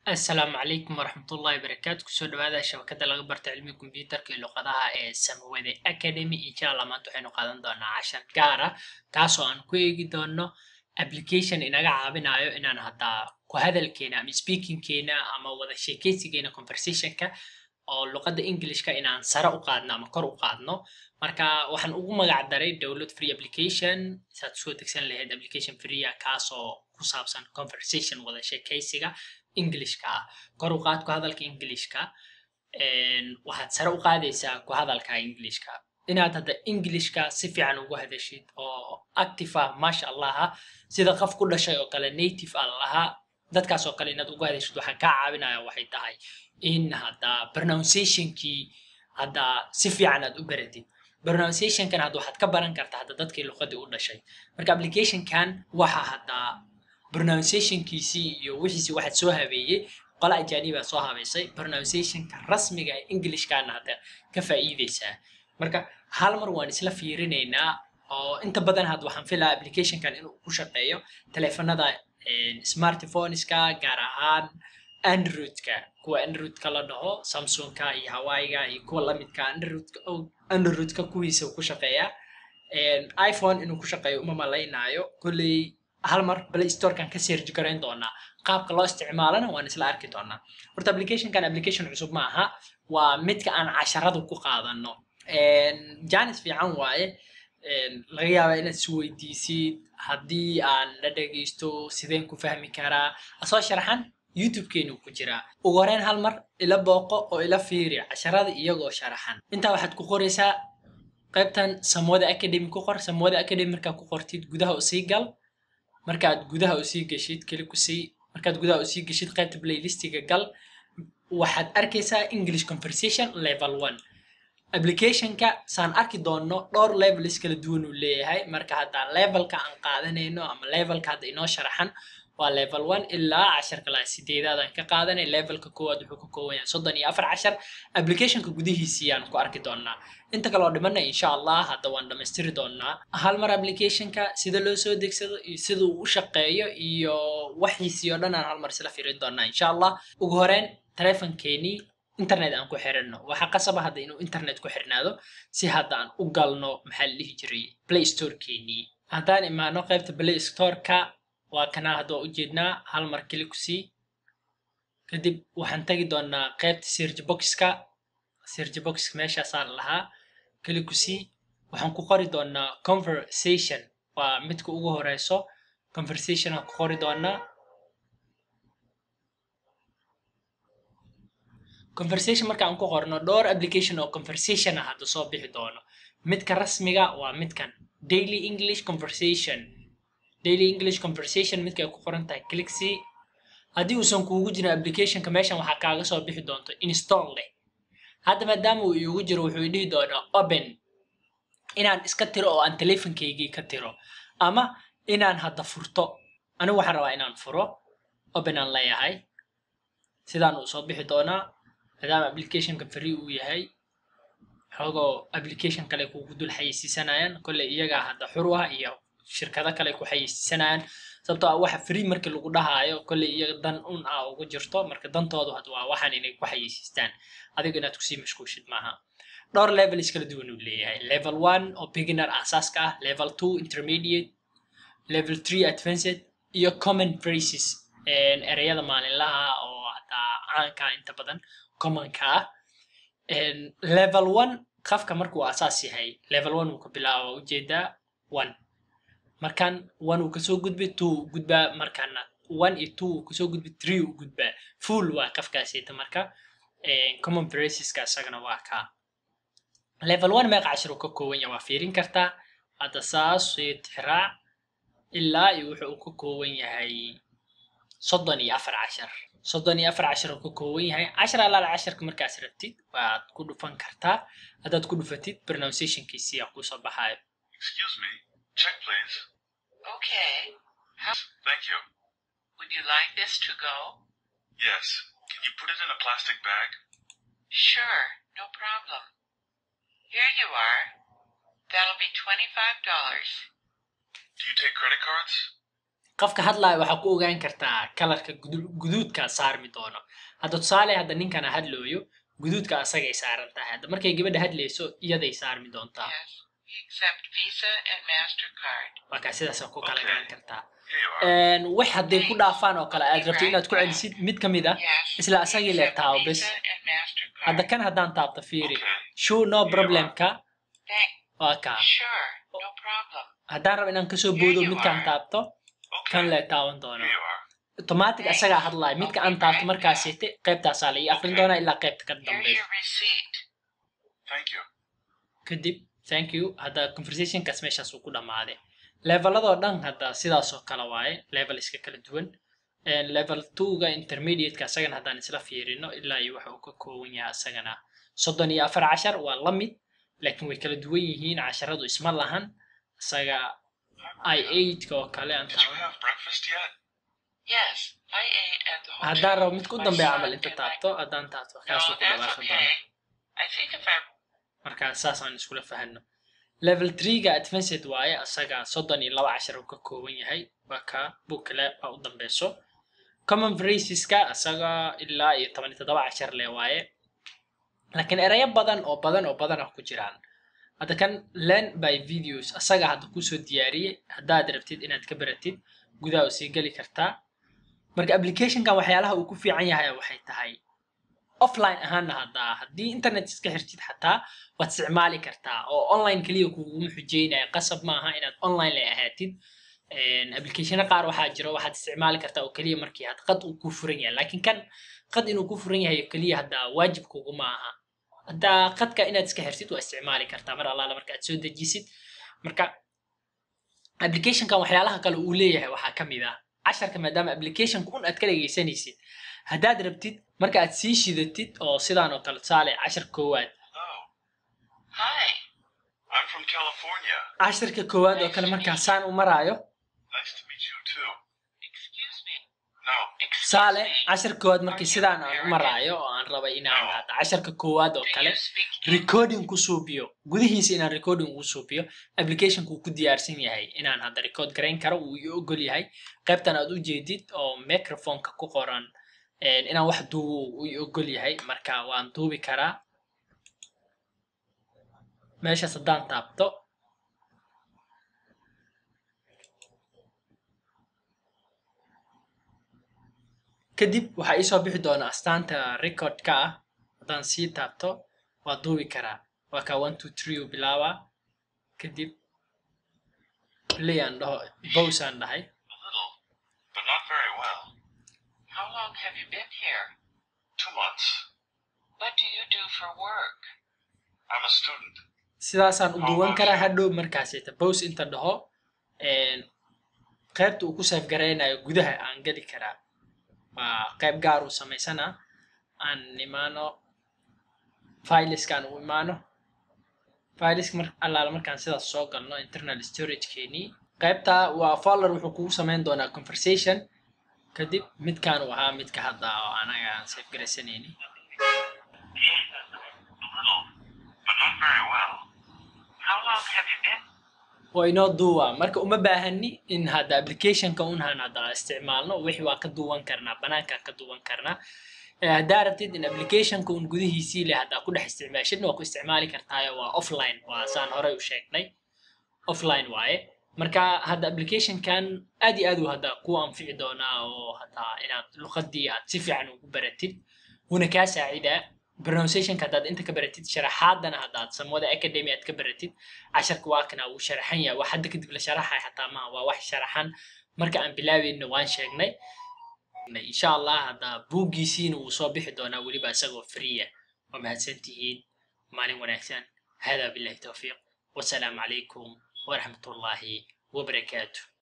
asalaamu calaykum waraxmatullahi wabarakaatu kusoo dhawaada shabakada laga barta cilmiga kombiyuutarka iyo luqadaha ee samawade academy insha allah maanta waxaynu qaadan doonaa cashar gaara kaasoo aan ku eegi doono application inaga caawinayo inaan haddaa ku hadalkeena ama speakingkeena ama wada sheekeysigeena conversationka oo luqadda englishka inaan sare u qaadno ama kor u qaadno marka waxaan ugu magac daray download free application saad soo degsan lahayd application free ah kaasoo ku saabsan conversation wada sheekeysiga englishka ah kor u qaad ku hadalka englishka waxaad sare u qaadaysaa ku hadalka englishka inaad hadda englishka si fiican ugu hadashid oo active ah maasha allaha sida qof ku dhashay oo kale native ah lahaa dadkaas oo kale inaad ugu hadashid waxaa kaa caawinaya waxay tahay in hadda pronunciationkii hadda si fiican aad u baratid pronunciationkan hadda waxaad ka baran kartaa hadda dadkii luqadii u dhashay marka applicationkan waxa hadda pronunciationkiisii iyo wixiisii waxaad soo habeeyey qola ajaanibaa soo habeysay pronunciationka rasmiga ee englishkana hadda ka faa'iideysaa marka hal mar waan isla fiirinaynaa oo inta badan hadda waxaan filaa applicationkan inuu ku shaqeeyo teleefanada smartphoneska gaar ahaan androidka kuwa androidka la dhaho samsungka iyo hawaiga iyo kuwa lamidka androidka androidka kuwiisa ku shaqeeya iphone inuu ku shaqeeyo uma malaynaayo kolley hal mar play storekan ka seerji garayn doonaa qaabka loo isticmaalana waan isla arki doonaa horta applicationkan application cusub ma aha waa midka aan casharada ku qaadano janis fiican waaye laga yaabaa inaad isweydiisid haddii aan la dhegeysto sideen ku fahmi karaa asoo sharaxan youtube-keenu ku jiraa ugu horeyn hal mar ila booqo oo ila fiiri casharada iyagoo sharaxan intaa waxaad ku qoraysaa qaybtan samwada academy ku qor samwada academy markaa ku qortid gudaha usii gal markaad gudaha usii geshid keli kusii markaad gudaha usii geshid qaybta playlistiga gal waxaad arkaysaa english conversation level one applicationka saan arki doonno dhowr levels kala duwan uu leeyahay marka haddaa levelka aan qaadanayno ama levelka hadda inoo sharaxan waa level one ilaa casharka laa sideedaad aan ka qaadanay levelka koowaad wuxuu ka kooban yahay soddon iyo afar cashar applicationka gudihiisii aan ku arki doonaa inta kale oo dhimana insha allah hadda waan dhammaystiri doonaa hal mar applicationka sida loo soo degsado iyo sida uu u shaqeeyo iyo waxiisii oo dhan aan hal mar isla fiirin doonaa insha allah ugu horeyn teleefonkeenii internet aan ku xiranno waxaa qasaba hadda inuu internet ku xirnaado si hadda aan u galno maxaa la dhihi jiray play storekeenii haddaan imaano qaybta play storeka waa kanaa hadda waa ujeednaa hal mar keli kusii kadib waxaan tagi doonaa qaybta search boxka search boxka meeshaasaan lahaa keli kusii waxaan ku qori doonaa conversation waa midka ugu horeyso conversation aan ku qori doonaa conversation marka aan ku qorno dhowr application oo conversation ah hadda soo bixi doono midka rasmiga waa midkan daily english conversation daily english conversation midka ay ku qoran tahay clixy haddii uusan kuugu jirin applicationka meeshan waxaa kaaga soo bixi doonto install leh hadda maadaama uu iigu jiro wuxuu dhihi doonaa open inaan iska tiro oo aan teleefonkaygii ka tiro ama inaan hadda furto anigu waxaan rabaa inaan furo open aan leeyahay sidaan uu soo bixi doonaa maadaama applicationka free uu yahay xoogoo application kale kuugu dul xayeysiisanayaan kolley iyagaa hadda xur ah iyo shirkado kale ku xayeysiisanayaan sababtoo ah waxa free markii lagu dhahaayo kolley iyaga dan un ah ugu jirto marka dantoodu had waa waxaan inay ku xayeysiistaan adiga inaad kusii mashquushid maaha dhowr levels kala duwan uu leeyahay level one oo beginner asaaska ah level two intermediate level three advanced iyo common phrases ereyada maalinlaha oo hataa caanka inta badan commonka ah level one qafka markuu asaas yahay level one uu ka bilaabo ujeedaa one markaan one uu kasoo gudbay two u gudbaa markaana one iyo two uu kasoo gudbay three u gudbaa full waa qafkaasita marka common phraseska isagana waa kaa level one meeqa cashir uu ka kooban yahay waa fiirin kartaa hadda saas iyo tixraac ilaa iyo wuxuu uu ka kooban yahay soddon iyo afar cashar soddon iyo afar cashar uu ka kooban yahay cashar alaala casharka markaas rabtid waad ku dhufan kartaa haddaad ku dhufatid pronunciationkiisii aa kusoo baxaayo Excuse me. Check, please. Okay. Thank you. Would you like this to go? Yes. Can you put it in a plastic bag? Sure, no problem. Here you are. That'll be $25. Do you take credit cards? qofka hadlaya waxaa ku ogaan kartaa kalarka gudu- guduudka saarmi doono hadda tusaale hadda ninkana hadlooyo guduudka asagay saaran tahay hadda markay gabadha hadlayso iyaday saarmi doontaa Yes. We accept Visa and MasterCard. waa kaa sidaasa ku kala Okay. garan kartaa Here you are. Een, wax hadday ku dhaafaan oo kale aad rabto inaad ku celisid mid ka mid ah Yes. isla we asagii le accept taabo bes Visa and MasterCard. hadda kan haddaan taabto fiiri Okay. show no problemka Thank. waa kaa Sure. No problem. haddaan rabo inaan kasoo boodo Here you midkaan are. taabto Okay. kan le taaban doono Here you are. automatic asagaa hadlaya midka aan taabto markaasite qaybtaasaa la ii aqrin doonaa ilaa qaybta ka Here's dambeysa your receipt. Thank you. kadib thank you hadda conversationkaas meeshaas uu ku dhammaaday leveladoo dhan hadda sidaasoo kale waaye level iska kala duwan Een, level twoga intermediateka asagana haddaan isla fiirino ilaa iyo waxa uu ka kooban yahay asagana soddon iyo afar cashar waa la mid laakiin way kala duwan yihiin casharadu isma lahan isaga i eightka oo kale aan Did you taaban have breakfast yet? Yes. I ate at the hotel. haddaan rabo mid ku with my dambeeya son camal inta and my- taabto haddaan taabto No, kaasuu ku that's dhawaaqi okay. doona I think if I marka saasaan iskula fahano level threega advanced waaye asaga soddon iyo laba cashar uu ka kooban yahay waa ka bookle baa u dambeyso common phraseska asaga ilaa iyo toban iyo toddoba cashar le waaye laakiin erayo badan oo badan oo badan ah ku jiraan hadda kan learn by videos asaga hadda kusoo diyaariyey haddaad rabtid inaad ka baratid gudaha u sii geli kartaa marka applicationkan waxyaalaha uu ku fiican yahay waxay tahay offline ahaana haddaa haddii internet iska xirtid xataa waad isticmaali kartaa oo online keliya kuguma xujeynaya qasab maaha inaad online lay ahaatid applicationo qaar waxaa jiro waxaad isticmaali kartaa oo keliya markii had qad uu ku furan yahay laakiin kan qad inuu ku furan yahay oo keliya haddaa waajib kuguma aha haddaa qadka inaad iska xirtid waa isticmaali kartaa mar allaala marka aad soo dejisid marka applicationkan waxyaalaha kale uu leeyahay waxaa ka mid ah casharka maadaama applicationka un aad ka dhegeysanaysid haddaad rabtid marka aad sii shidatid oo sidaan oo kale tusaale cashar koowaad Hello. Hi. I'm from California. casharka koowaad oo kale markaa saan u maraayo Nice to meet you too. Excuse me. No. Excuse tusaale me. cashar koowaad markii sidaan aan u maraayo oo aan rabay inaan hadda casharka koowaad oo Do kale you speak recording ku suubiyo gudihiisa inaan recording ugu suubiyo applicationka uu ku diyaarsan yahay inaan hadda record garayn karo uu ii ogol yahay qaybtan aad u jeedid oo microphoneka ku qoran een, inaan wax duubo uu ii ogol yahay marka waan duubi karaa meeshaas haddaan taabto kadib waxaa iisoo bixi doona astaanta recordka ah haddaan sii taabto waa duubi karaa waa kaa one two three u bilaabaa kadib play aan dhaho bose aan dhahay A little, but not very well. How long have you been here? Two months. What do you do for work? I'm a student. sidaasaan u duwan karaa hadhow markaasita bose inta dhaho een, qaybta uu ku save garaynayo gudaha aan geli karaa waa qayb gaar uu samaysana aan imaano fileskaan u imaano fileska mar allaala markaan sidaas soo galno internal storagekeenii qaybta waa folder wuxuu kugu samayn doonaa conversation kadib midkaan uu ahaa midka hadda oo anaga aan save garaysanayni A little, but not very well. How long have you been? waa inoo duuba marka uma baahani in hadda applicationka unhan hadda isticmaalno wixii waa ka duwan karnaa banaankaan ka duwan karnaa Eh, haddaa rabtid in applicationka un gudihiisii leh haddaa ku dhex isticmaashidna waa ku isticmaali kartaayo waa offline waa saan horey u sheegnay offline waaye marka hadda applicationkan aad iyo aad uu hadda ku anfici doonaa oo hadda inaad luqadii aad si fiican ugu baratid wuuna kaa saacidaa pronunciationka haddaad inta ka baratid sharaxaadana haddaad samwada academy aad ka baratid casharka waa kana wuu sharaxan yahay wax hadda kadib la sharaxay xataa maaha waa wax sharaxan marka aan bilaabeyna waan sheegnay insha allah hadda buuggiisiina wuu soo bixi doonaa weliba isagoo freeya waa mahadsantihiin maalin wanaagsan hada billahi towfiiq wasalaamu calaykum waraxmat ullaahi wabarakaatu